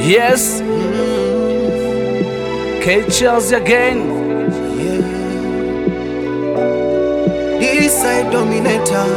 Yes. K Charles again. East side dominator.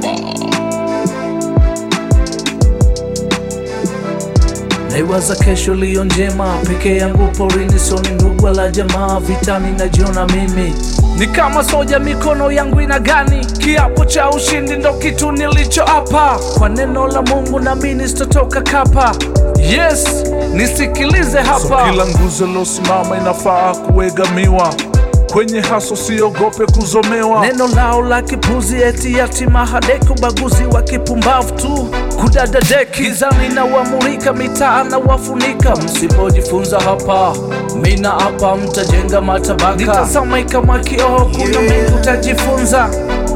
Naiwaza kesho liyo njema, peke yangu porini, soni ndugu wala jamaa, vitani najiona mimi ni kama soja, mikono yangu ina gani? Kiapo cha ushindi ndo kitu nilicho hapa, kwa neno la Mungu nami sitotoka kapa. Yes, nisikilize hapa So kila nguzo losimama inafaa kuegamiwa kwenye haso, siogope kuzomewa. Neno lao la kipuzi eti yatima hadeki, ubaguzi wa kipumbavu tu kudadadeki, gizani na wamulika mitaa na wafunika. Msipojifunza hapa, mina hapa mtajenga matabaka. Nitazama kama kioo, kuna mengi utajifunza.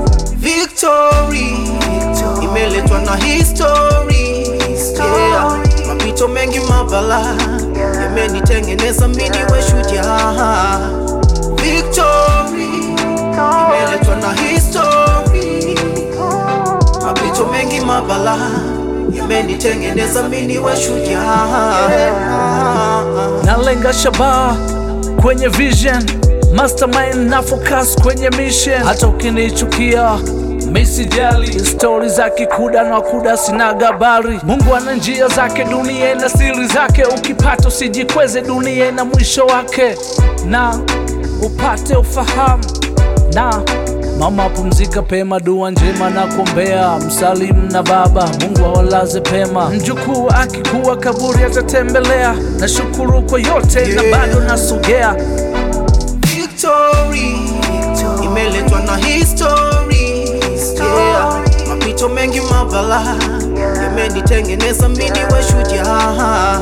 Victory imeletwa na history. Yeah. Mapito mengi mabala yamenitengeneza mimi niwe shujaa. Victory imeletwa na history. Mapito mengi mabala yamenitengeneza mimi niwe shujaa. Nalenga shabaha kwenye vision, mastermind na focus kwenye mission. Hata ukinichukia mi sijali, stori za kikuda na kuda sina gabari. Mungu ana njia zake, dunia ina siri zake. Ukipata usijikweze, dunia ina mwisho wake, na upate ufahamu na Mama pumzika pema, dua njema na kuombea, msalimu na baba, Mungu awalaze pema. Mjukuu akikuwa kaburi atatembelea, na shukuru kwa yote na bado nasogea. Victory imeletwa na history. Yeah. Mapito mengi mabala yamenitengeneza mimi niwe shujaa.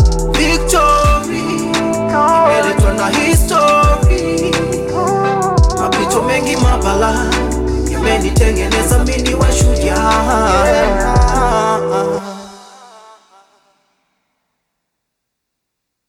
Victory imeletwa na history. Mapito mengi mabala yamenitengeneza mimi niwe shujaa.